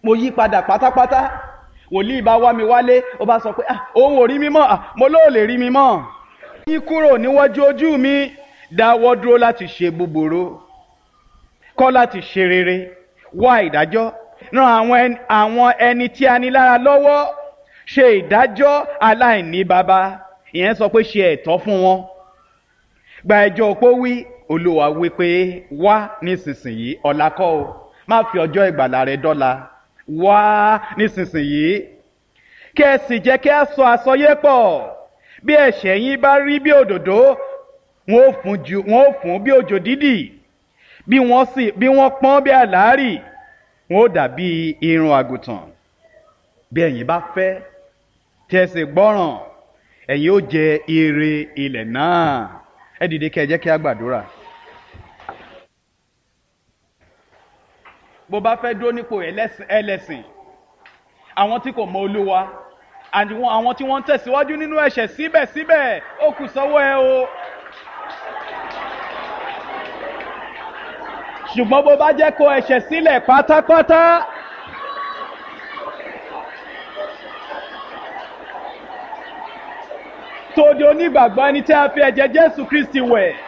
mo yí padà pátápátá wòlíì bá wá mi wálé ó bá sọ pé ah òun ò rí mi mọ́ ah mo lóò lè rí mi mọ́ yín kúrò níwájú ojú mi dáwọ́ dúró láti ṣe búburú kọ́ láti ṣe rere wá ìdájọ́ ran àwọn ẹni, àwọn ẹni tí a ní lára lọ́wọ́ ṣe ìdájọ́ aláìní baba ìyẹn sọ pé ṣe ẹ̀tọ́ fún wọn gba ẹjọ́ opó wí olúwa wí pé wá nísinsìnyí ọ̀la kọ́ o má fi ọjọ́ ìgbàlà rẹ dọ́la wá nísinsìnyí kí ẹ sì jẹ́ kí a sọ àsọyé pọ̀ bí ẹ̀ṣẹ̀ yín bá rí bí òdòdó wọn ò fún ju wọn ò fún bí òjò dídì bí wọ́n sì bí wọ́n pọ́n bí àlárì wọn ò dàbí irun àgùntàn bí ẹ̀yin bá fẹ́ tí ẹ sì gbọ́ràn ẹ̀yin ó jẹ ire ilẹ̀ náà ẹ dìde kí ẹ jẹ́ kí a gbàdúrà. bó bá fẹ́ dúró nípò ẹlẹ́sìn ẹlẹ́sìn àwọn tí kò mọ olúwa àti wọn- àwọn tí wọ́n ń tẹ̀síwájú nínú ẹ̀ṣẹ̀ síbẹ̀síbẹ̀ ó kù sọ́wọ́ ẹ o. ṣùgbọ́n bó bá jẹ́ kó ẹ̀ṣẹ̀ sílẹ̀ pátápátá. tó di onígbàgbọ́ ẹni tí a fi ẹ̀jẹ̀ jésù kristi wẹ̀